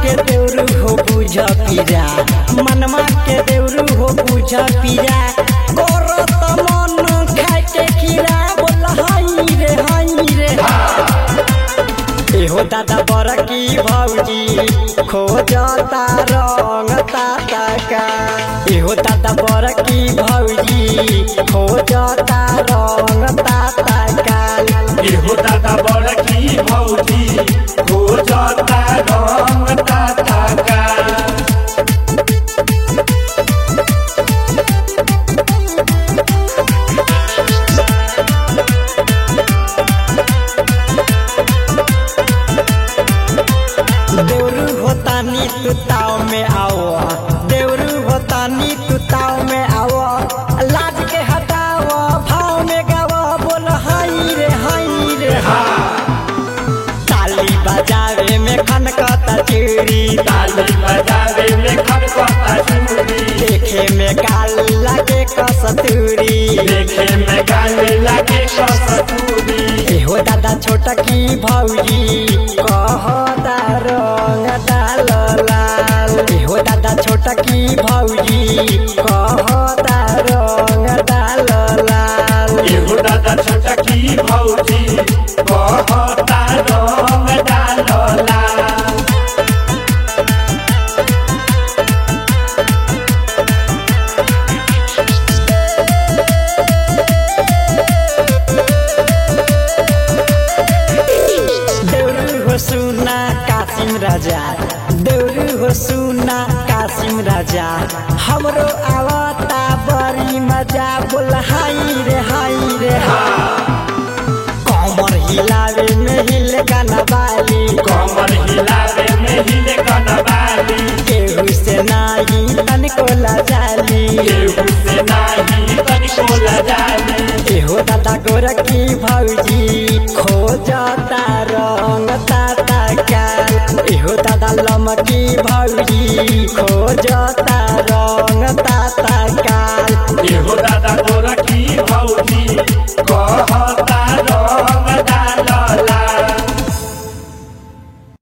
के देउरू हो बुझ पीरा मनमा के देउरू हो बुझ पीरा करत मन खाए के खीरा बोल हाई रे हाई रे एहो दादा बरकी भौजी खोजता रंग ताता का एहो दादा बरकी भौजी खोजता रंग ताता का एहो दादा बड़की भौजी हो जाता रंग ताता का देवरू होता नी तू ताव में आओ देवरू होता नी तू ताव में आओ लाज के हटाओ भाव में गाओ बोल हाई रे हाई रे ताली बजावे में खनकता चूड़ी ताली बजावे में खड़कता चूड़ी देखे में काल लगे कसतूरी देखे में गाने लगे कस्तूरी एहो दादा छोटकी भौजी कहता रंग डाल लाल एहो दादा छोटकी भौजी कहता रंग डाल लाल एहो दादा छोटकी भौजी कहता रंग डालला देउरू हो सुना कासिम राजा देउरू हो सुना कासिम राजा हमरो आवता बड़ी मजा बोल हाई रे हाई रे कमर हिलावे में हिल गाना बाली कमर हिलावे में हिले कनवाली केहू से नाही तनिको लजाली केहू से नाही तनिको लजाली एहो दादा गोरखी भौजी खोजता रंग ताता का एहो दादा लमकी भौजी खोजता